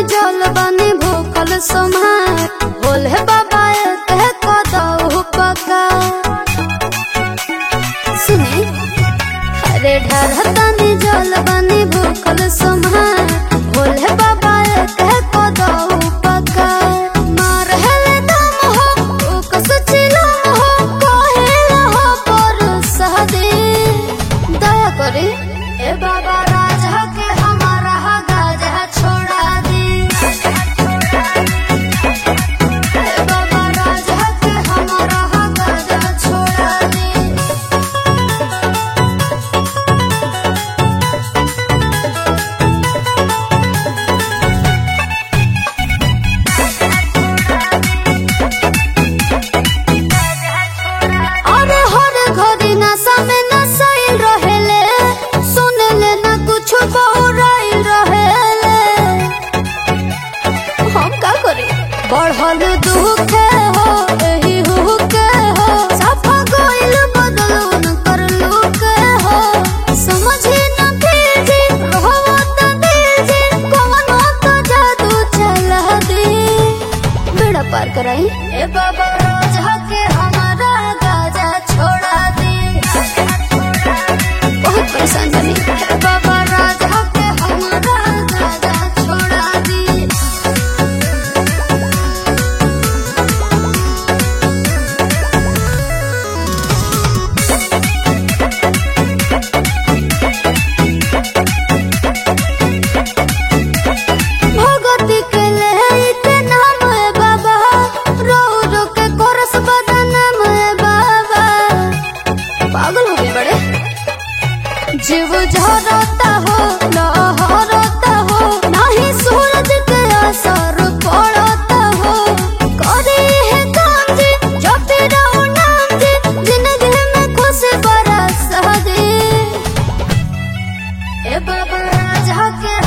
जल बनी भूखल सोमार बोले बाबा कह कदऊ पका सुने अरे ढरतनी जल बनी भूखल सोमार बोले बाबा कह कदऊ पका मार हेले दम हो उ कस चिलम हो कहेला हो पर सहदे दया करे ए बाबा राजा के हमारा गाजा छोड़ा दे ए बाबा राजा के हमारा गाजा छोड़ा दे अरे हर घड़ी नशा में नशाइल रहेले सुनले ना कुछ बहुराइल रहेले हम का करे बढ़ल दुख हो एही हुक हो सफा गइल बदलून कर लुक हो समझे न तेजी रहो त तेजी कौन तो जादू चला दे बेड़ा पार कराई ए बाबा रोजा के हमारा गाजा छोड़ा दे बहुत परेशान बनी ए बाबा राजा के हमारा गाजा छोड़ा दे भगवती के लेते नाम है बाबा रो रो के कोरस बदनाम है बाबा पागल हो गए बड़े जीव झरता हो लहरता हो नहीं सूरज के असर पड़ता हो करे है काम जी जपते रहो नाम जी जिंदगी में खुश बरस दे ए बाबा राजा के